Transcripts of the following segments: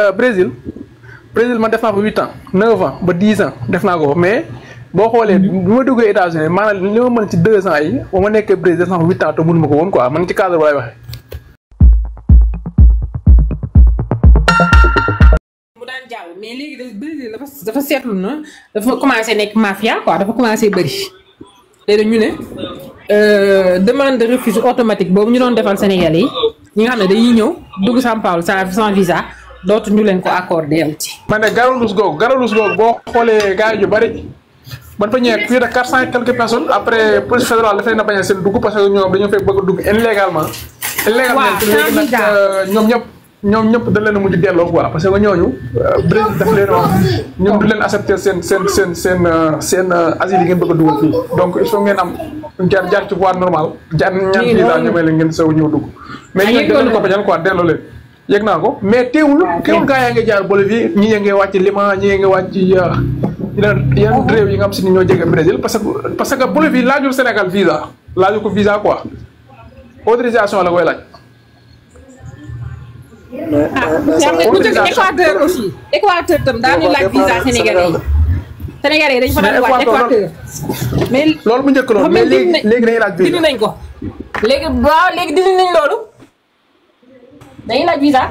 que Brésil Brésil man def naa ko huit ans neuf ans ba dix ans def naa ko fa mais boo xoolee bi ma duggee États-Unis maanaam li ma mën ci deux ans yi ba ma nekkee Brésil def naa ko huit ans te mënu ma ko woon quoi man ci cadre bu lay waxee. mu daan jàll mais léegi da Brésil dafa dafa seetlu na dafa commencé nekk mafia quoi dafa commencé bëri léegi ñu ne demande de refus automatique boobu ñu doon defal Sénégalais yi ñi nga xam ne dañuy ñëw dugg São Paulo sans sans visa dootu ñu leen ko accordé ci. man de garalus googu garalus googu boo xoolee gars yu bëri ban fa ñëwee plus de quatre cent et quelques personnes après police fédérale dafay na bañ a seen dugg parce que ñoom dañoo fay bëgg a dugg illégalement. illégalement sans léegi nag visa. ñoom ñëpp ñoom ñëpp dañ leen a mujj delloo quoi parce que ñooñu Brésil daf leen wax ñoom du leen accepter seen seen seen seen seen asile yi ngeen bëgg a dugal fii donc il faut ngeen am jaar jaar ci voie normale jaar ñaan Nii visa noonu. ñu may leen ngeen sow ñëw dugg mais Ah, ñooñu yëg dañ leen nga ko bañal quoi delloo leen yëg naa ko mais teewul teewul gaa yaa ngi jaar Bolivie ñii yaa ngi wàcc Lima ñii yaa ngi wàcc yeneen yeneen réew yi nga xam si ni ñoo jege Brésil parce que parce que Bolivie laajul Sénégal visa laaju ko visa quoi autorisation la koy laaj xam nga ku jóge Équateur aussi Équateur tam daañu laaj visa Sénégalais yi Sénégalais yi dañu fa daan Mais waaj Équateur Équateur mais loolu bu njëkk loolu mais léegi léegi dañuy laaj dindi visa nañ ko léegi waaw léegi dindi nañ loolu dañuy laaj visa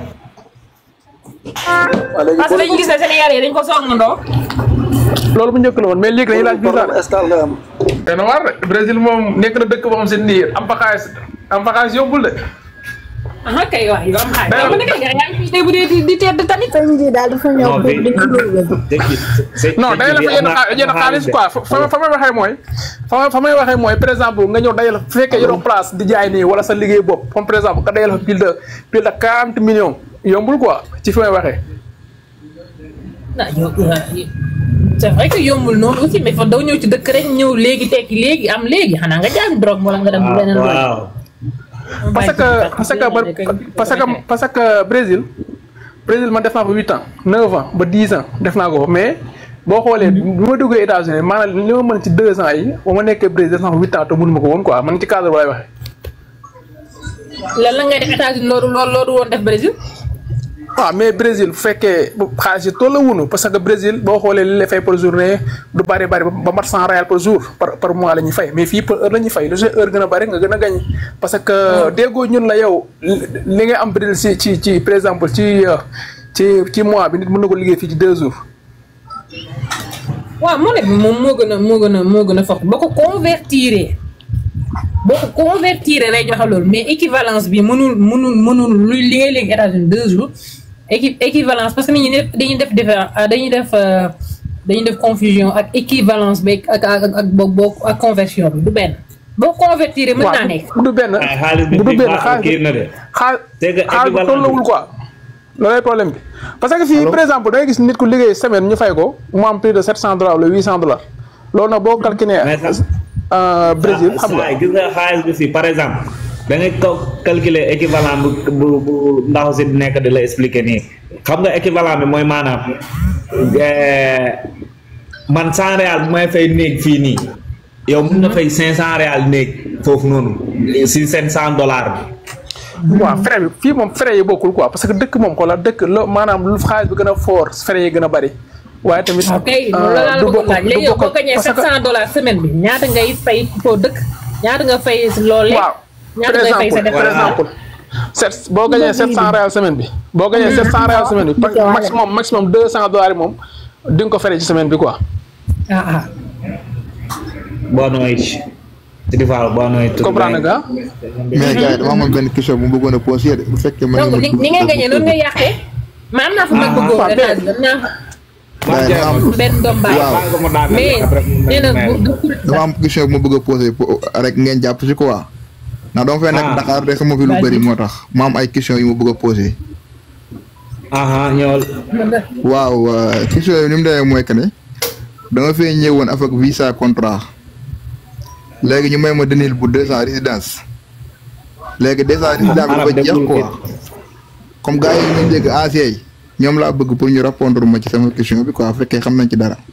parce que dañu gis ne Sénégalais yi dañ ko songandoo loolu bu njëkk la woon mais léegi dañuy laaj visa problème escale nga am. te na war de Brésil moom nekk na dëkk boo xam seen niir am fa xaalis am fa xaalis yombul de ah kay waay yow am xaay Day- yow nag yaa ngi fi bu dee di di tedd tamit sëñ bi daal dafa ñëw Non, pour mais- di ci loolu. non day la fa yenn xaa- yenn xaalis quoi fa fa fa may waxee mooy fa fa may waxee mooy par exemple nga ñëw dayal fu fekkee yoroo place di jaay nii wala sa liggéey bopp comme par exemple nga dayal fa pile de pile de quarante millions yombul quoi ci fi may waxee ah yow c'est vrai que yombul noonu aussi mais fa daw ñëw ci dëkk rek ñëw léegi tekki léegi am léegi xanaa nga jaay drogue wala nga dem leneen loolu. waaw parce que parce que man parce que parce que Brésil Brésil man def naa fa huit ans neuf ans ba dix ans def naa ko fa mais boo xoolee bi ma duggee États-Unis maanaam li ma mën ci deux ans yi ba ma nekkee Brésil def naa fa huit ans te mënu ma ko woon quoi man ci cadre bu lay waxee. lan la ngay def États-Unis loolu loolu loolu woon def Brésil. waaw mais Brésil bu fekkee bu xaalis yi toll wunu parce que Brésil boo xoolee li lay fay par journée du bari bari ba mat cent réal par jour par par mois la ñuy fay mais fii par heure la ñuy fay lu sa heure gën a bari nga gën a gañ parce que déggoo ñun la yow li nga am Brésil ci ci ci par exemple ci euh, ci ci mois bi nit mën na ko liggéey fii ci deux jours. waaw monnaie bi moom moo gën a moo gën a moo gën a fort boo ko convertir boo ko convertir lay joxe loolu mais équivalence bi mënul mënul mënul luy li ngay léegi États-Unis deux jours équi équivalence parce que nit ñi def dañuy def différen dañuy def euh, dañuy def confusion ak équivalence bi ak ak ak boo boo ak conversion bi du benn boo convertir mën naa nekk. du benn ay xaalis bi du fii benn baaxul kii na de xaal C'est que xaal bu équivalent tollawul bi. quoi loolay problème bi parce que fii par exemple da ngay gis nit ku liggéey semaine ñu fay ko mu am plus de sept cent dollars wala huit cent dollars loolu nag boo calculé Mais ça- euh, Brésil xam nga saa gis nga xaalis bi fii par exemple da ngay ko calculer équivalent bu bu bu ndaw si nekk di la expliquer nii xam nga équivalent bi mooy maanaam eh, man cent réal bu may fay néeg fii nii yow mun nga fay cinq cent réal néeg foofu noonu si seen cent dollars bi waaw frais bi fii moom frais yi bokkul quoi parce que dëkk moom xoolal dëkk lo maanaam lu xaalis bi gën a fort frais yi gën a bari waaye tamit ok loolu laa la du bëgg bokk laaj du léegi yow boo bokk gañee parce sept que cent dollars semaine bi ñaata ngay fay foo dëkk ñaata nga fay si loolu waaw ñaata par ngay fay sa exemple par dépense exemple sept boo gañee sept cent réal semaine bi boo gañee sept cent réal semaine bi par- maximum maximum deux cent dollars yi moom di nga ko fere ci semaine bi quoi ah ah boo nooy di faal boo nooy comprendre nga mais gars yi dama amoon benn question bu mu bëggoon a posé de bu fekkee mën donc ni ni ngay gañee noonu ngay yàqee ma am naa fa mag bëggoon waaw, nga am naa gars yi dama am benn doom baay waaw mais nee na bu du dama am question bu ma bëgg a posé pour rek ngeen jàpp si quoi ndax dama fay nekk Ah. Dakar de xama fi lu bëri moo tax ma am ay question yu ma bëgg a posé aha ñëwal waaw euh, question yi ni mu demee mooy que ne dama fee ñëwoon avec visa contrat léegi ñu may ma denil bu deux ans résidence léegi deux ans résidence bi dafa jeex quoi comme gars yi ñu dégg anciens yi ñoom laa bëgg pour ñu répondre ma ci sama question bi quoi bu fekkee xam nañ ci dara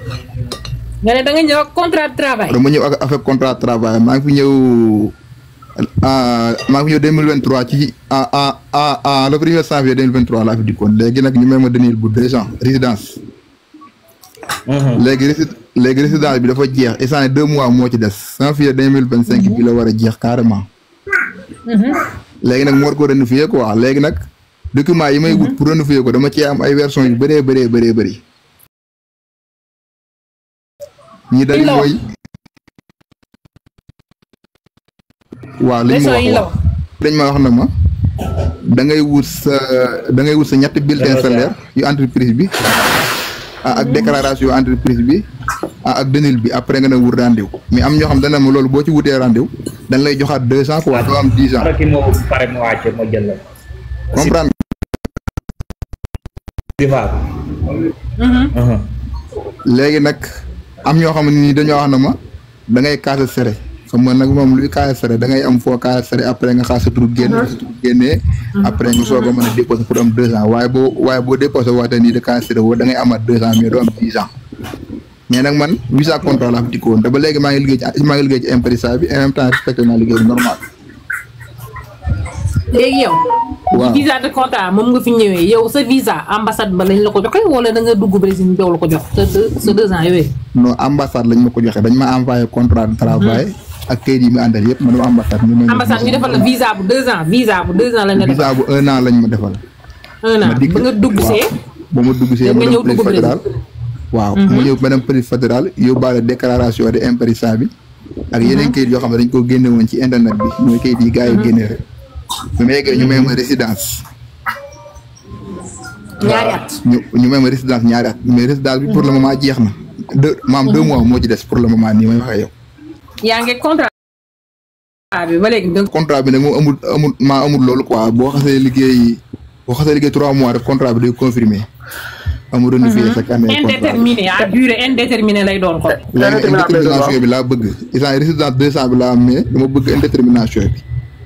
nga ne da nga ñëw ak contrat de travail dama ñëw ak avec contrat de travail maa ngi fi ñëw ah maa ngi ñëw 2023 ci ah ah ah ah le premier janvier 2023 laa fi dikkoon léegi nag ñu may ma denil bu deux ans résidence. léegi rési léegi résidence bi dafa jeex instant yii deux mois moo ci des janvier 2025 bi la war a jeex carrément. léegi nag mu war ko renouveler quoi léegi nag document yi may wut pour renouveler ko dama ci am ay version yu bëree bëree bëree bëri. ñi dañ law. mooy. waaw li ñu ma leçon yi wax law dañ ma wax na ma da ngay wut sa da ngay wut sa ñetti bulletin Dama salaire yu entreprise bi ah ak déclaration entreprise bi ah ak denil bi après nga ne wut rendez-vous mais am ñoo xam dana ma loolu boo ci wutee rendez-vous dañ lay joxaat deux ans quoi doo am dix ans Ara ki moo pare mu wàcce ma jël la. comprendre di faa. léegi nag am ñoo xam ne nii dañoo wax na ma da ngay kaasa sere xam nga nag moom luy kaasa sere da ngay am foo kaasa sere après nga xaar sa tur génn sa tur génnee après nga soog a mën a déposé pour am deux ans waaye boo waaye boo déposé waatee nii de kaasa sere boobu da ngay amaat deux ans mais doo am dix ans mais nag man visa contrat laa fi dikkoon te ba léegi maa ngi liggéey ci maa ngi liggéey ci impérissa bi en même temps respecté naa liggéey bi normal léegi yow. Waaw. visa de contrat moom nga fi ñëwee yow sa visa ambassade ba lañ la ko joxe wala da nga dugg Brésil ñu jox la ko jox sa deux sa deux ans yooyu. non ambassade lañ ma ko joxe dañ ma envoyé contrat de travail ak kayit yi mu àndal yëpp ma dem ambassade ñu may ambassade ñu defal la visa bu deux ans visa bu deux ans lañ la defal visa bu un an lañ ma defal un an ma dikk ba nga dugg see. ba ma dugg see nga ma ñëw dem dugg police Brésil. fédérale waaw ma ñëw ma dem police fédérale yóbbaale déclaration de impérissa bi ak yeneen kayit yoo xam ne dañ ko génne woon ci internet bi mooy kayit yi gars yi génne rek bi ma yeggee ñu may ma résidence ñaari at. ñu ñu may ma résidence ñaari at mais résidence bi pour le moment jeex na deux maam deux mois moo ci des pour le moment nii may waxee yow yaa ngi contrat bi ba léegi dëgg. contrat bi nag moom amul amul maa amul loolu quoi boo xasee liggéey boo xasee liggéey trois mois rek contrat bi day confirmé amul renouvelé chaque année contrat bi. indéterminé à durée indéterminée lay doon ko. léegi indétermination bi laa bëgg isaan résidence deux cent bi laa am mais dama bëgg indétermination bi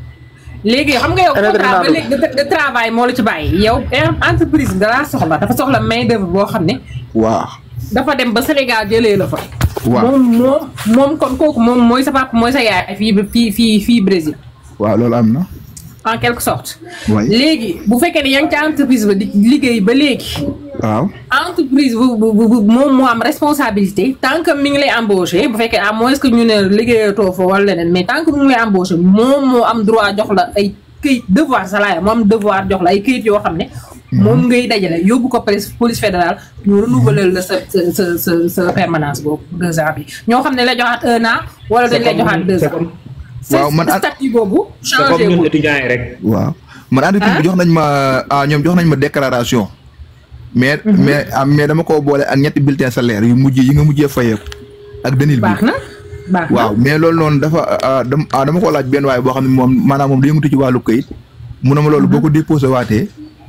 léegi xam nga yow contrat ba Indéterminable. léegi de de travail moo la ci bàyyi yow entreprise dalaa soxla dafa soxla main d'œuvre boo xam ne waaw dafa dem ba Sénégal jëlee la fa. waaw moom moom moom kon kooku moom mooy sa papa mooy sa yaay fii ba fii fii fii Brésil waaw loolu am na en quelque sorte. Oui. léegi bu fekkee ne yaa ngi ca entreprise ba di liggéey ba léegi. waaw entreprise bu bu bu bu- moom moo am responsabilité tant que mi ngi lay embauché bu fekkee à moins que ñu ne liggéeyatoo fa wala leneen mais tant que mu ngi lay embauché moom moo am droit jox la ay këyit devoir salaire moo am devoir jox la ay këyit yoo xam ne. moom ngay dajale yóbbu ko police police fédérale ñu renouveler la sa sa sa sa sa permanence boobu deux ans bi ñoo xam ne lay joxaat un an wala dañ lay joxaat deux ans. Waaw, man sa at- statut boobu c'est comme changé ñun wul. étudiants yi rek. waaw man entreprise bi jox nañ ma ah ñoom jox nañ ma déclaration mais mais ah, mais dama ko boole ak ñetti bulletin salaire yu mujj yi nga mujjee fayeeku ak denil bi baax na baax na. waaw mais loolu noonu dafa ah, dam- ah, dama ko laaj benn waaye boo xam ne moom maanaam moom da yëngatu ci wàllu këyit mu ne ma loolu boo ko déposé waatee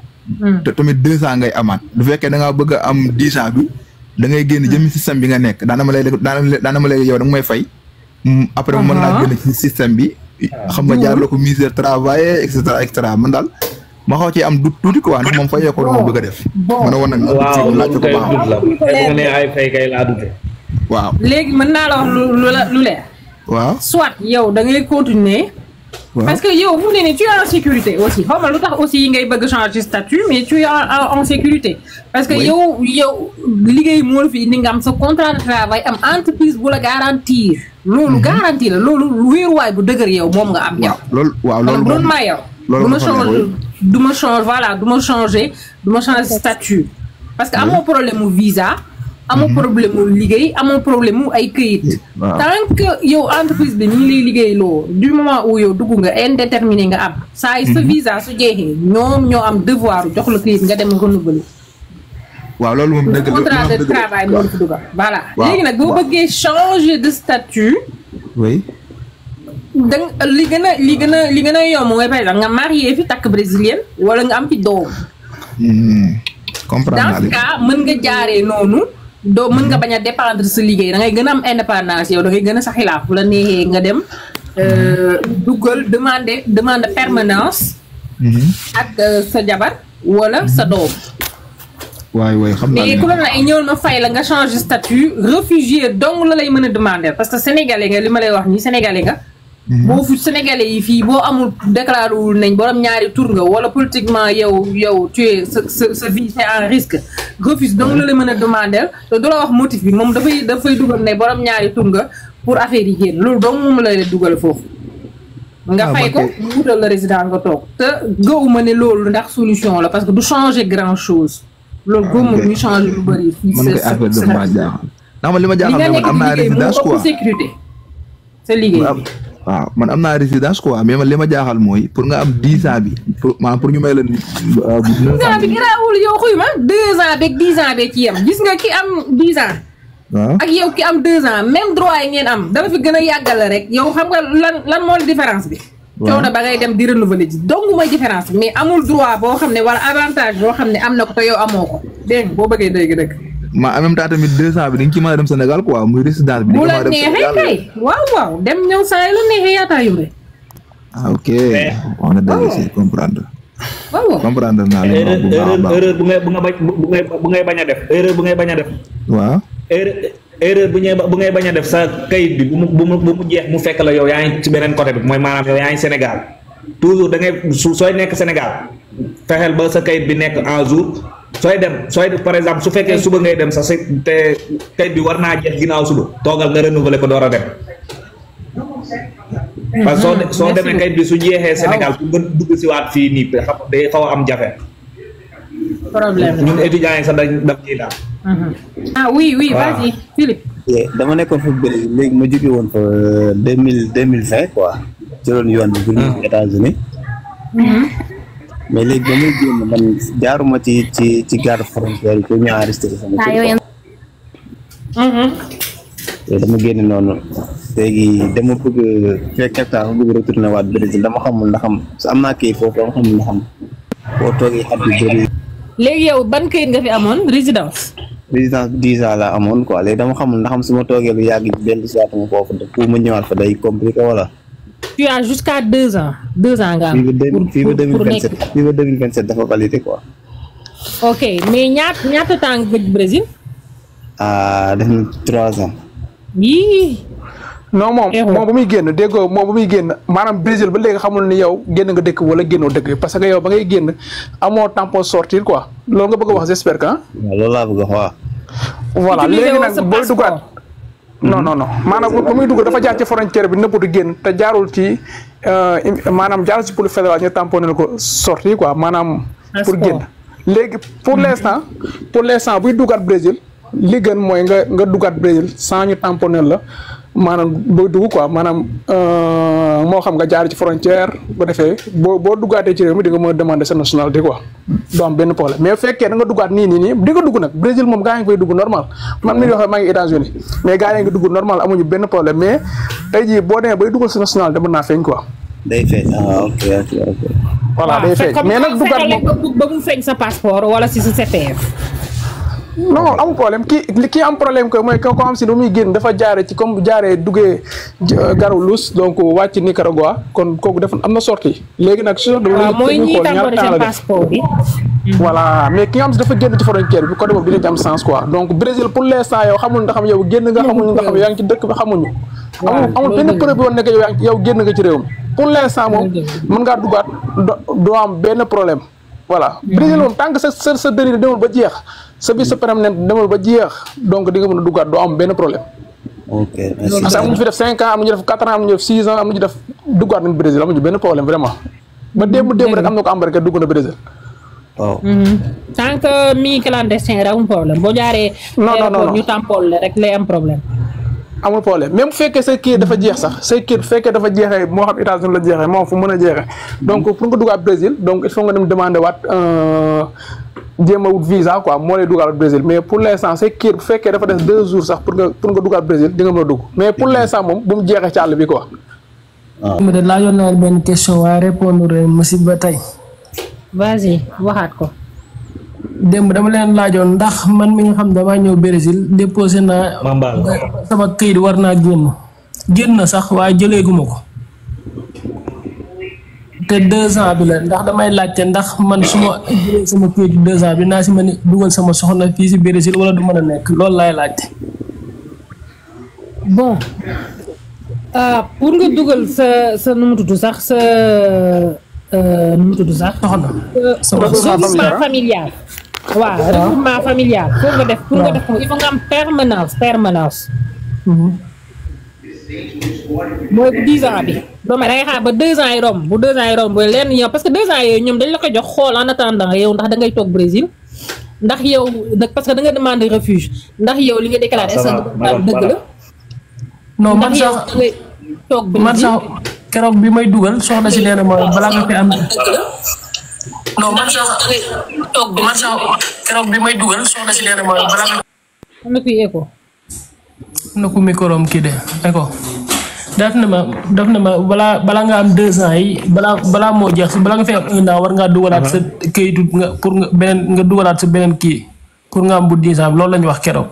te tamit deux ans ngay amaat bu fekkee da ngaa bëgg a am dix ans bi da ngay génn jëmmi système bi nga nekk daana ma lay daana daana ma lay yow da nga may fay mm, après mën naa Uh-huh. génn ci système bi xam nga jaar la ko ministère travail et cetera et cetera man daal ma xaw ci am du tuuti quoi ndax moom fayee ko dama bëgg a def Bon. ma ne woon nag waaw laaj loolu ko kay baax dut la. te bu ne ay fay kay laa dute. waaw léegi mën naa la wax lu lu la- lu leer. waaw soit yow da ngay continuer. waaw parce que yow fu mu ne nii tu es en sécurité aussi xaw ma lu tax aussi ngay bëgg changer statut mais tu es en en- en sécurité. parce que Oui. yow yow liggéey moo la fi indi nga am sa contrat de travail am entreprise bu la garantir. loolu garantie la loolu wéeruwaay bu dëgër yow moom nga am yow. waaw loolu waaw loolu loolu bu doon moom maa yow. loolu du ma dafa neex, changer oui. du ma changer voilà du ma changer du ma changer statut. parce que amoo problème mu visa. amoo problème mu liggéey amoo problème mu ay këyit. waaw. tant que yow entreprise bi mi ngi lay liggéey loo du moment où yow dugg nga indéterminé nga am. saa yi sa visa su jeexee ñoom ñoo am devoir jox la këyit nga dem renouveler. waaw loolu moom dëgg contrat de loolu moom dëgg la. travail moo la fi dugal. voilà Waaw, léegi nag boo waaw. bëggee changer de statut. oui da nga li gën a li gën a li gën a yomb mooy par exemple nga marié fi takk brésilienne wala nga am fi doom Hmm, comprendre dans naa ce li cas mën nga jaaree noonu doo mën nga bañ a dépendre sa liggéey da ngay gën a am indépendance yow da ngay gën a sa xilaaf bu la neexee nga dem euh, duggal demander demande permanence Mhm. ak euh, sa jabar wala sa doom waay waay xam naa mais li ku la ne ay ñëwal ma fay la nga changer statut réfugié dong la lay mën a demander parce que sénégalais nga li ma lay wax nii sénégalais nga boo fu sénégalais yi fii boo amul déclaré wul nañ borom ñaari tour nga wala politiquement yow yow tu es sa sa sa vie c'est en risque refuse donc la la mën a demander te du la wax motif bi moom dafay dafay dugal ne borom ñaari tour nga pour affaire yi génn loolu donc moom la leen dugal foofu nga Ah, fay man ko kay- mu wutal la résident nga toog te gëwuma ne loolu ndax solution la parce que du changer grand chose loolu gëwuma ok. ñu changer lu bëri fii man kay sa- affaire sa- dafa maa jaaxal ndax man li ma li jaaxal nga ne man nekk am di naa liggéey moo résidence quoi ëpp sécurité sa liggéey am waaw man am naa résidence quoi mais man li ma jaaxal mooy pour nga am dix ans bi pour maanaam pour ñu may la euh, bu neuf deux ans bi garaawul yow xuy ma deux ans beeg dix ans beeg ci yem gis nga ki am dix ans waaw ak yow ki am deux ans même droit yi ngeen am dafa fi gën a yàggal la rek yow xam nga lan lan moo la différence bi Waaw. coono ba ngay dem di renouveler ji donc mooy différence bi mais amul droit boo xam ne wala avantage boo xam ne am na ko te yow amoo ko dégg nga boo bëggee dégg dëgg ma en même temps tamit deux ans bi dañ ci mën a dem Sénégal quoi muy résidence bi. bu di nga la mën a dem neexee Sénégal. kay waaw waaw dem ñëw saa yi la neexee yaataa yore ah ok on est d'accord si comprendre waaw waaw comprendre naa li nga wax bu erreur baax a baax erreur bu ngay bu nga bañ bu ngay bu ngay bañ a def erreur bu ngay bañ a def waaw erreur erreur bu ñuy bu ngay bañ a def sa kayit bi bu mu bu mu bu mu jeex mu fekk la yow yaa ngi ci beneen côté bi mooy maanaam yow yaa ngi Sénégal toujours da ngay su sooy nekk Sénégal fexeel ba sa kayit bi nekk en jour sooy dem sooy par exemple su fekkee suba ngay dem sax si te kayit bi war naa jeex ginnaaw suba toogal nga renouveler ko door a dem. parce que soo de- soo merci demee kayit bi su jeexee Sénégal pour nga dugg si waat fii nii xam day xaw a am jafe problème la. ñun étudiants yi sax dañ daf ciy daal. ah oui oui Waaw. vas-y Philippe. Yeah, dama nekkoon fa Brésil léegi ma jóge woon fa deux mille deux mille vingt quoi jëloon yoon bi pour ñibbi États-Unis mais léegi ba muy génn man jaaruma ci ci ci garde frontière yi pour ñu enregistré sama kër quoi. te dama génn noonu léegi dama bëgg fekk quelque temps ma bëgg retourné waat Brésil dama xamul ndax am su am naa kii foofu dama xamul ndax am boo toogee at yu bëri léegi yow ban këyit nga fi amoon résidence. résidence bi dix ans la amoon quoi léegi dama xamul ndax am su ma toogee lu yàgg dellu si waatuma foofu de pour ma ñëwaat fa day compliqué wala. tu as jusqu'à deux ans deux ans nga am. fii ba deux pour fii ba deux pour mille vingt nekk. sept fii ba deux mille vingt sept dafa validé quoi. ok mais ñaat ñaata temps nga gëj Brésil. ah def na trois ans. yii. non moom Eh, moom bu muy génn déggoo moom bu muy génn maanaam Brésil ba léegi xamul ni yow génn nga dëkk wala génnoo dëkk parce que yow ba ngay génn amoo tampon sortir quoi loolu nga bëgg a wax j'espère que ah. waaw loolu laa bëgg a wax waaw. voilà Utiliser léegi woo nag sa booy passeport. dugaat non non non maanaam bu muy dugg dafa jaar ci frontière bi nëbbatu génn te jaarul ci euh, im- maanaam jaarul ci police fédérale ñu tamponné ko sortie quoi maanaam pour Passeport. génn léegi pour l'instant pour l'instant buy dugaat Brésil li gën mooy nga nga dugaat Brésil sans ñu tamponné la maanaam booy dugg quoi maanaam euh, moo xam nga jaar ci frontière bu defee boo boo duggaatee ci réew mi di nga mën a demander sa nationalité quoi doo am benn problème mais bu fekkee da nga duggaat nii nii nii di nga dugg nag Brésil moom gaa ngi fay dugg normal man mi di wax maa ngi États-Unis mais gaa yi ngi dugg normal amuñu benn problème mais tey jii boo demee bay duggal sa nationalité mën naa feeñ quoi day feeñ ah ok ok ok. voilà day feeñ mais nag duggaat moom ba mu feeñ sa passeport wala si sa CPF. non amul problème kii li kii am problème que mooy ko ko am si nu muy génn dafa jaare ci comme jaaree duggee garu lus donc wàcc Nicaragua kon kooku def am na sortie léegi nag su soxla waaw mooy ñiy xool ñaata tàmbali temps la seen def passeport bi. voilà mais ki nga xam si dafa génn ci frontière bi côté boobu dina ci am sens quoi donc Brésil pour l'instant yow xamul ndax xam yow génn nga xamuñu ndax xam yaa ngi ci dëkk bi xamuñu amul amul loolu benn dëgg preuve woon nekk yow yaa ngi yow génn nga ci réew mi pour l'instant moom Loolu dëgg. mën ngaa duggaat do doo am benn problème voilà Brésil moom tant que sa sa sa dëri demul ba jeex sa biir sa permanent demul ba jeex donc di nga mën a duggaat doo am benn problème ok merci. parce que am ñu fi def cinq ans am na ñu def quatre ans am na ñu def six ans am na ñu def duggaat nañ Brésil amuñu benn problème vraiment ba démb démb rek am na ko embarqué dugg na Brésil waaw. tant que mi clandestin rek amul problème boo jaaree. Non, non, non, aéroport non. ñu tampol la rek lay am problème. amul problème même bu fekkee say kii dafa jeex sax say kii bu fekkee dafa jeexee moo xam États-Unis la jeexee moo fu mën a jeexee donc pour nga duggaat Brésil donc il faut nga dem demander waat euh, jéem a wut visa quoi moo lay duggaat Brésil mais pour l'instant say kii bu fekkee dafa des deux jours sax pour nga pour nga duggaat Brésil di nga mën a dugg mais pour l'instant moom bu mu jeexee ci àll bi quoi. ma de laajoon naa benn question waaye répondre ma si ba tey vas-y waxaat ko. démb dama leen laajoon ndax man mi nga xam damaa ñëw Brésil déposé naa Mambal. sama këyit war naa génn génn na sax waaye jëleeguma ko te deux ans bi la ndax damay laajte ndax man su ma jëlee sama këyit deux ans bi naa si mën a dugal sama soxna fii si Brésil wala du mën a nekk loolu laay laajte bon ah pour nga dugal sa sa nu mu tudd sax sa euh, nu mu tudd sax. soxna regroupement familial. waaw regroupement familial pour nga def pour nga def ko il faut nga am permanence permanence. mooy bu 10 ans bi. ba ma da ngay xaar ba 2 ans yi romb bu 2 ans yi romb ba lenn ñoom parce que 2 ans yooyu ñoom dañ la ko jox xool en attendant yow ndax da ngay toog Brésil. ndax yow nag parce que da nga demande refuge ndax yow li nga déclaré est-ce que dëgg la. non man ndax yow sax da ngay toog man Brésil. sax keroog bi may dugal soxna si nee na ma balaa nga fi am. non man sax toog man sax keroog bi may dugal soxna si nee na ma balaa nga. am na kuy écho. am na ku micro am kii de eko daf na ma daf na ma balaa balaa nga am deux ans yi balaa balaa moo jeex si balaa nga fi am un an war ngaa dugalaat sa këyitu nga pour nga beneen nga dugalaat sa beneen kii pour nga am bu dix ans loolu la ñu wax keroog.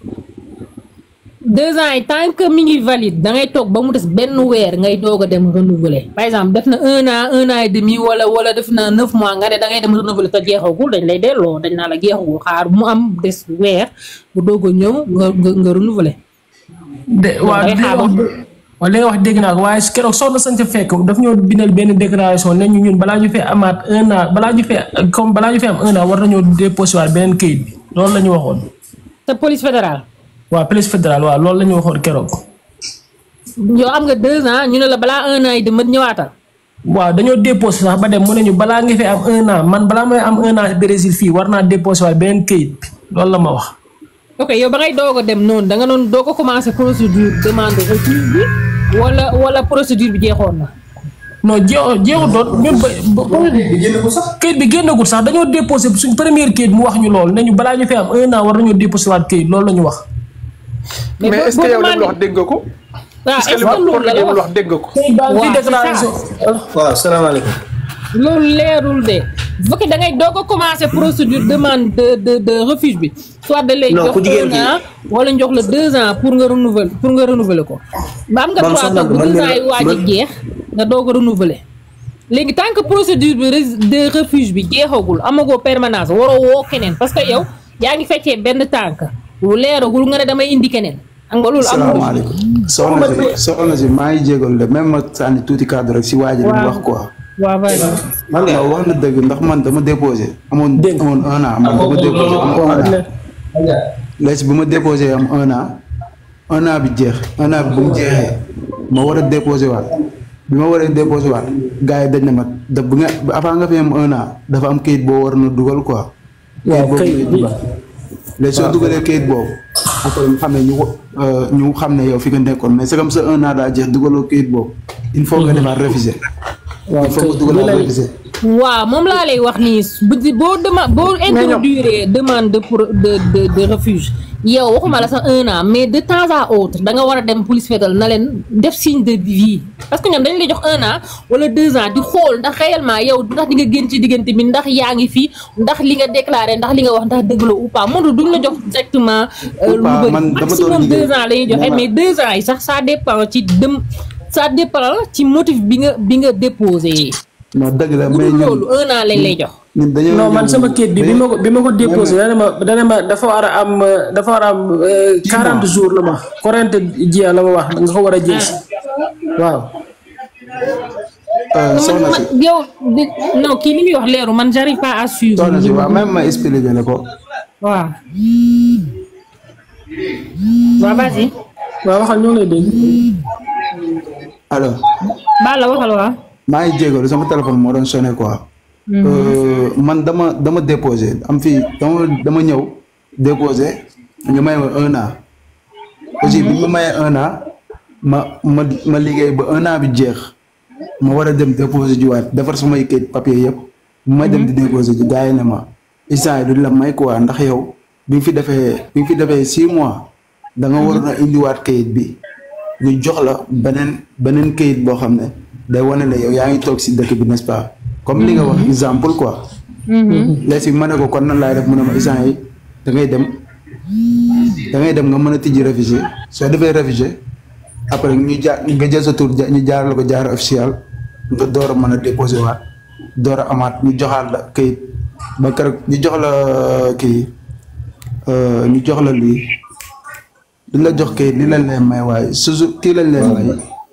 deux ans yi tant que mi ngi valide da ngay toog ba mu des benn weer ngay doog a dem renouveler par exemple def na un an un an et demi wala wala def na neuf mois nga ne da ngay dem renouveler te jeexagul dañ lay delloo dañ naa la jeexagul xaar mu am des weer bu doog a ñëw nga nga nga renouveler. de waa day li nga xaar wax waaw li nga wax dégg naa ko waaye keroog soxna sañ ca fekk daf ñoo bindal benn déclaration ne ñu ñun balaa ñu fee amaat un an balaa ñu fee comme balaa ñu fee am un an war nañoo déposé waat beneen këyit bi loolu la ñu waxoon. te police fédérale. waaw police fédérale waaw loolu la ñu waxoon keroog. yow am nga deux ans ñu ne la balaa un an yi dem ñëwaatal. waaw dañoo déposé sax ba dem mu ne ñu balaa nga fi am un an man balaa may am un an Brésil fii war naa déposé waat beneen këyit bi loolu la ma wax. ok yow ba ngay doog a dem noonu da nga doon doog a commencé procédure demande refuge bi wala wala procédure bi jeexoon na. non jeexu jeexutoon même ba ba këyit bi génnagul sax dañoo déposé suñ première këyit mu wax ñu loolu ne ñu balaa ñu fi am un an war nañoo déposé waat këyit loolu la ñu wax. mais boo- est-ce que boo yow li mu demandé- wax dégg nga ko. waaw est-ce que est-ce li que mu loolu la la wax wax dégg nga ko. këyit baa ngi fi Waaw, c'est déclaration. waaw salaamaaleykum. loolu leerul de bu fekkee da ngay doog a commencé procédure demande de de de refuge bi soit da lay Non, jox ku jigéen un ki- an wala jox la deux ans pour nga renouveler pour nga renouveler ko. ba am nga Man droit soxna toog bi, bu man deux mii ans yi la- waaj a man- jeex nga doog a renouveler léegi tant que procédure bi res- de refuge bi jeexagul amagoo permanence waroo woo keneen parce que yow yaa ngi feccee benn tànk lu leeragul nga ne damay indi keneen. xam nga loolu amul. salaamaaleykum soxna si soxna si maa ngi jégalu de même ma sànni tuuti cadre rek si waa ji li mu Waaw. wax quoi. waaw voilà. man la wax na dëgg ndax man dama déposé amoon amoon un an man dama déposé am un an léegi bu ma déposé am un an un an bi jeex un an bi bu mu jeexee ma war a déposé waat bi ma waree déposé waat gars yi dañ ne ma da bu nga avant nga fi am un an dafa am kayit boo war na dugal quoi. waaw boobu kayit ngay bi. dugal. léegi soo dugalee kayit boobu après ñu xam ne ñu euh, ñu xam ne yow fi nga nekkoon mais c'est comme ça un an daa jeex dugaloo kayit boobu il faut nga defaat réviser. waaw il faut nga kayit bi dugalaat lay- réviser. waaw moom laa lay wax nii bu di- boo dema boo introduire demande de pour de de de refuge yow waxuma la sax un an mais de temps à autre da nga war a dem police fédérale na leen def signe de vie parce que ñoom dañ lay jox un an wala deux ans di xool ndax réellement yow ndax di nga génn ci diggante bi ndax yaa ngi fi ndax li nga déclaré ndax li nga wax ndax dëgg la ou pas moom duñ la jox directement. euh, Ou pas, lu man bëri dama doon maximum liggéey. deux ans la ñuy joxe Moom la- mais deux ans yi sax ça dépend ci dem ça dépend ci motif bi nga bi nga déposé. non dëgg la bu mais dul ñun loolu un an lañ lay jox. ñun dañoo non man ñëw- sama kayit bi bi ma ko bi ma ko déposé dana ma dana ma dafa war a am euh, dafa war a am euh, 40 jours la ma quarante jours la ma wax nga ko war a jël si waaw. Euh, soxna man si yow di- non kii li muy wax leeru man j'arrive pas à suivre. soxna si waaw même ma expliqué la ko. waaw. waaw vas-y. waaw waxal ñoo ngi lay dégg. alors Balla waxal waa. maa ngi jégalu sama téléphone moo doon sonné quoi. Euh, man dama dama déposé am fii dama dama ñëw déposé ñu may ma un an. aussi bi ma mayee un an ma ma ma liggéey ba un an bi jeex ma war a dem déposé jiwaat defar samay kayit papier yëpp. bu may dem di déposé ji gars yi ne ma instant yi duñ la may quoi ndax yow bi nga fi defee bi nga fi defee six mois da nga waroon a indiwaat kayit bi. ñu jox la beneen beneen kayit boo xam ne day wane la yow yaa ngi toog si dëkk bi n'est-ce pas comme li nga wax exemple quoi. léegi ma ne ko kon nan laay def mu ne ma instant yi da ngay dem da ngay dem nga mën a tijji réfugié soo defee réfugié après ñu jaar nga jël sa tur ja- ñu jaar la ko jaar officiel nga door a mën a déposé waat door a amaat ñu joxaat la kayit ba keroog ñu jox la kii euh, ñu jox la lii. duñ la jox kayit li lañ lay may waaye su kii lañ lay may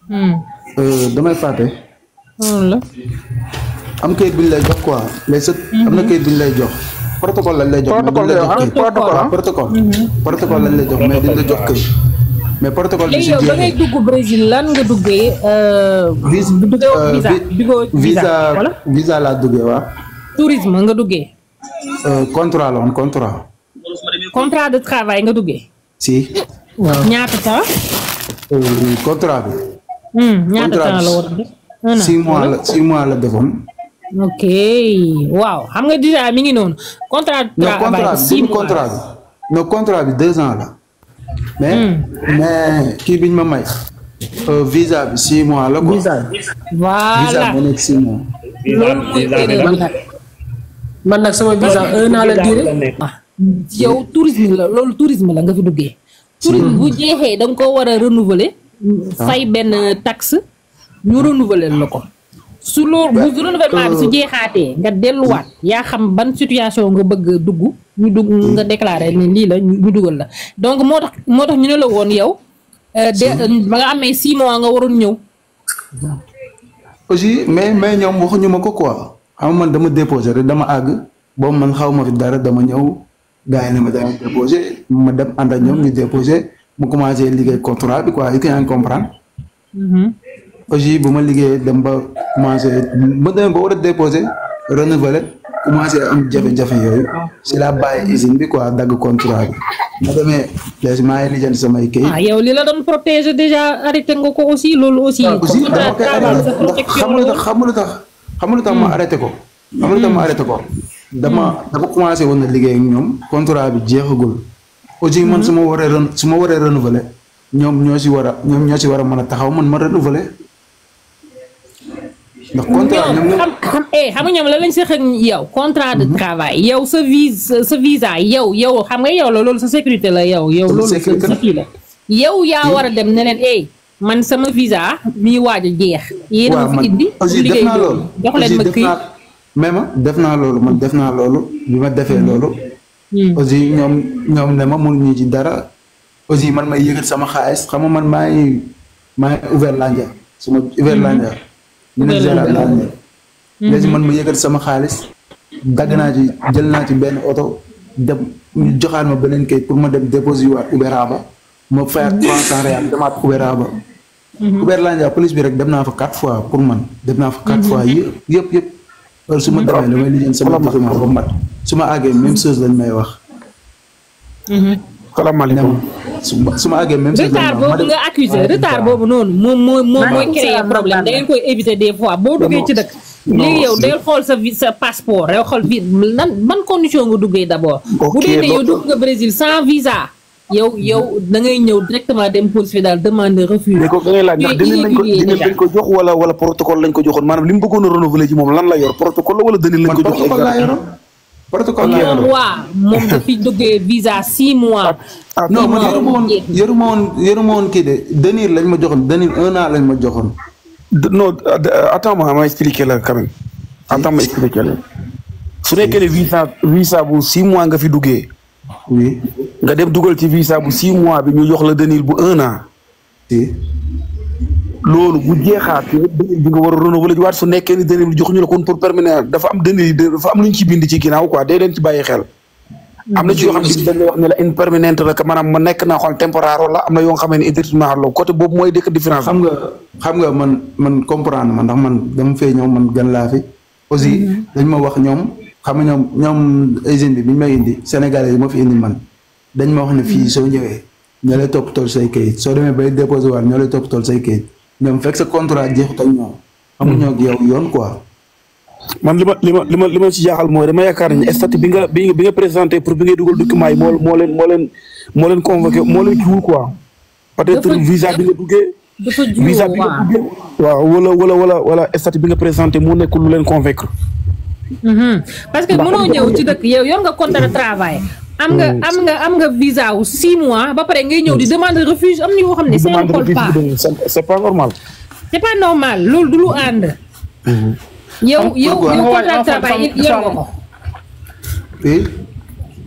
Hmm. euh, damay fàtte loolu la. am kayit bi ñu lay jox quoi mais sa am na kayit bi ñu lay jox protocole lañ lay jox mais duñ Protocole la la jox jox, kayit protocole, waaw, protocole protocole lañ lay jox mais duñ la jox kayit mais protocole bi léegi si yow ba ngay jeexee dugg Brésil lan nga duggee. euh, visa duggoo euh, visa vi- duggoo visa visa wala visa laa duggee waa tourisme nga duggee. Euh, contrat la woon contrat contrat de travail nga duggee. si ñaata temps. euh, contrat bi Hmm, ñaata Contrat temps bi. la war a def. un an. six mois la six mois la defoon ok waaw xam nga déjà mi ngi noonu. contrat de non travail contrat bi six du mois. contrat bi non contrat bi deux ans la mais mais kii biñ ma may euh, visa bi six mois la quoi visa voilà moo nekk six mois loolu mooy erreur bi nag. man nag sama visa un an la durée. ah yow tourisme la loolu tourisme la nga fi duggee. tourisme bu jeexee da nga ko war a renouveler. fay benn taxe ñu renouveler la ko. su loolu bu renouvellement bi su jeexaatee nga delluwaat yaa xam ban situation nga bëgg a dugg ñu dugg nga déclarer ni lii la ñu ñu dugal la donc moo tax moo tax ñu ne la woon yow. euh, de ba nga amee six mois nga waroon ñëw. aussi mais mais ñoom waxuñu ma ko quoi xam nga man dama déposé rek dama àgg boobu man xaw ma fi dara dama ñëw gars yi ne ma dama déposé ma dem ànd ak ñoom ñu déposé mu commencé liggéey contrat bi quoi yi ko yaa ngi comprendre aussi bu ma liggéeyee dem ba commencé ba demee ba war a déposé renouveler commencé am jafe-jafe yooyu si la bàyyi usine bi quoi dagg contrat bi ma demee léegi maa ngi lijjanti samay kayit ah yow li la doon protéger déjà arrêté nga ko aussi loolu aussi. aussi dama koy contrat arrêté sa protection ndax la xamul tax xamul tax ma arrêté ko xamul tax ma arrêté ko dama dama commencé woon na liggéey ak ñoom contrat bi jeexagul aussi man su ma waree ren su ma waree renouveler ñoom ñoo si war a ñoom ñoo si war a mën a taxaw man ma renouveler ndax contrat ñoom ñoom ñoom xam xam eh xam nga ñoom la lañ seq ak yow contrat de travail yow sa visa sa visa yow yow xam nga yow la loolu sa sécurité la yow yow Sama loolu sa sécurité la. sa kii la yow yaa war a dem ne leen eh man sama visa mi ngi waaj a jeex yéen a waaw ma fi man indi aussi def liggéey naa boobu loolu jox leen aussi ma def këyit naa mais ma def naa loolu man def naa loolu bi ma defee loolu aussi ñoom ñoom ne ma mënuñu ci dara aussi man may yëgal sama xaalis xam nga man maa ngi maa ngi ouvert lanja suma ouvert lanja ñu ne Ouvert général lanja. lanja léegi man ma yëgal sama xaalis dagg naa ci jël naa ci benn oto dem ñu joxaat ma beneen kayit pour ma dem déposer waat Uberaba ma fayaat trois cent réal demaat Uberaba Uber lanja police bi rek dem naa fa quatre fois pour man dem naa fa quatre fois yëpp yëpp yëpp heure su ma demee damay lijjanti sama document ba mat su ma àggee même chose lañ may wax salaamaaleykum. su ma su ma àggee même chose lañ retard may wax ma boobu dem- nga accusé retard boobu noonu moom mooy moom mooy créer problème da ngeen koy éviter des fois boo duggee ci dëkk léegi yow day xool sa vi- sa passeport day xool vi nan ban condition nga duggee d'abord bu Ok, dee ne yow donc- dugg nga Brésil sans visa yow yow da ngay ñëw directement dem police fédérale demande refus mais ko da ngay laaj ndax Tu es dënil lañ ko irrégulier dënil déjà. lañ ko jox wala wala protocole lañ ko joxoon maanaam li mu bëggoon a renouveler ci moom lan la yor protocole la wala dënil lañ man ko jox protocole laa yoroon protocole laa moom yoroon waa moom dafi duggee visa six mois non man mois yoruma woon jeex. yoruma woon yoruma woon kii de denir lañ ma joxoon denir un an lañ ma joxoon D- non euh, euh, attends ma ma expliquer la quand même attends ma expliquer la su nekkee ne visa visa bu six mois nga fi duggee oui nga dem dugal ci visa bu six mois bi ñu jox la denil bu un an si loolu bu jeexaatee denil bi nga war a renouveler waat su nekkee ni denil bi joxuñu la kon pour permanent dafa am denil yi dafa am lu ñu ci bind ci ginnaaw quoi dee leen ci bàyyi xel am na ci yoo xam ne dañ lay wax ne la une permanente la que maanaam ma nekk naa xool temporaire la am na yoo xam ne indéterminé la côté boobu mooy dëkk différence xam nga xam nga man man comprendre ma ndax man dama fee ñëw man gan laa fi aussi dañ ma wax ñoom xam nga ñoom ñoom usine bi bi ñu may indi sénégalais yi ma fi indi man dañ ma wax ne fii soo ñëwee ñoo lay topp tool say kayit soo demee bay déposé waat ñoo lay topp tool say kayit ñoom fekk sa contrat jeexut ak ñoom amuñoo ak yow yoon quoi man li ma li ma li ma li ma ci jaaxal mooy dama yaakaar ne statut bi nga bi nga bi nga présenté pour bi ngay dugal document yi moo moo leen moo leen moo leen convoqué moo leen jiwul quoi peut-être Dafa- visa bi nga duggee dafa visa juróom bi nga waaw duggee waaw wala wala wala wala statut bi nga présenté moo nekkul lu leen convaincre Mhm. parce que mënoo ñëw ci dëkk yow yor nga contrat de travail am nga am nga am nga visa wu six mois ba pare ngay ñëw di demande refuge am na yoo xam ne ça ne colle pas c'est pas normal c'est pas normal loolu du lu ànd yow yow pourquoi? yow contrat de travail it yor nga ko et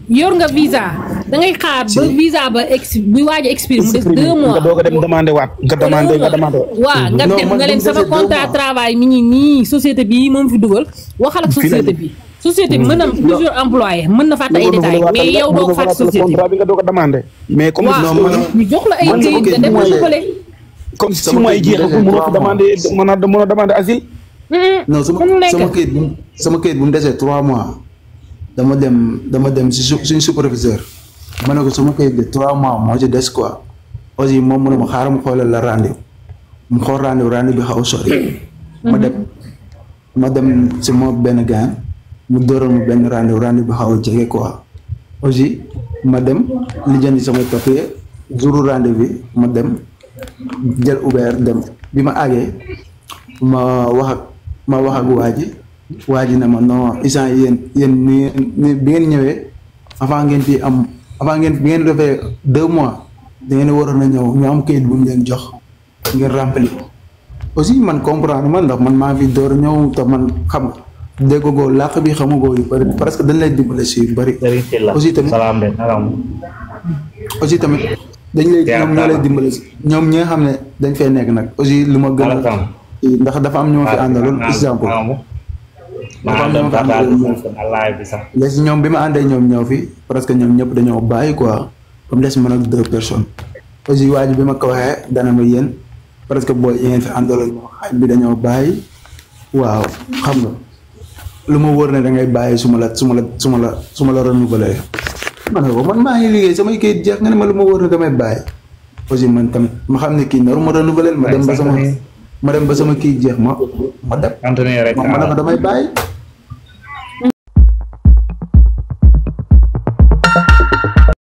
yor nga visa da ngay xaar ba visa ba ex bi waaj a expire mu des deux mois. nga doog a dem demandé waat nga demandé nga demandé waat. waaw nga Non, dem man nga leen bu mu sama desee deux contrat mois. travail mi ngi nii société bii moom fi dugal waxal ak société bi. société bi mën na am plusieurs employés mën na fàtte ay détails mais yow doo fàtte société bi. contrat bi nga doog a demandé. mais comme waaw non, man- ñu jox la ay man sama këyit nga kayit dem mooy- renouveler. comme si sama mois yi kayit bu jeexagul desee mënoo ko trois demandé mën a mën a demandé asile. non sama mënul nekk. sama kayit bu sama kayit bu mu desee trois mois dama dem dama dem si su suñ superviseur ma ne ko sama kayit de trois mois moo ci des quoi aussi moom mu ne ma xaaral mu xoolal la rendez-vous mu xool rendez-vous rendez-vous bi xaw a sori ma dem ma dem si ma benn gaan mu dóoral ma benn rendez-vous rendez-vous bi xaw a jege quoi aussi ma dem lijjanti samay papier jouru rendez-vous bi ma dem jël Uber dem bi ma àggee ma wax ak ma wax ak waa ji waa ji ne ma non isaan yéen yéen ni ni bi ngeen ñëwee avant ngeen fi am avant ngeen bi ngeen defee deux mois da ngeen waroon a ñëw ñu am kayit bu mu leen jox ngeen rempli ko aussi man comprendre man ndax man maa fi door a ñëw te man xam nga déggoo làkk bi xamagoo yu bëri parce que dañ lay dimbale si yu bëri Dari Tilla. aussi tamit Salam de naram. aussi tamit dañ lay Yaa ñoom ñoo lay taala. dimbale si ñoom ñi nga xam ne dañ fay nekk nag aussi lu ma gën a Alatam. ndax dafa am ñu ma fi àndaloon exemple Maa am dem ñoo xam tata ne du ko na live bi sax. léegi ñoom bi ma àndee ñoom ñëw fi presque ñoom ñëpp dañoo bàyyi quoi comme des man ak deux personnes aussi waa ji bi ma ko waxee dana ma yéen presque booy yi ngeen fi àndaloon ñoo xaaj bi dañoo bàyyi waaw xam nga lu ma wóor ne da ngay bàyyi su ma la su ma la su ma la su ma la renouveler ma ne ko man maa ngi liggéey samay kayit jeex nga ne ma lu ma wóor ne damay bàyyi aussi man tamit ma xam ne kii naru ma renouveler ma dem ba sama ma dem ba sama kii jeex ma ma dem Anthony rek. ma ma ne ko damay bàyyi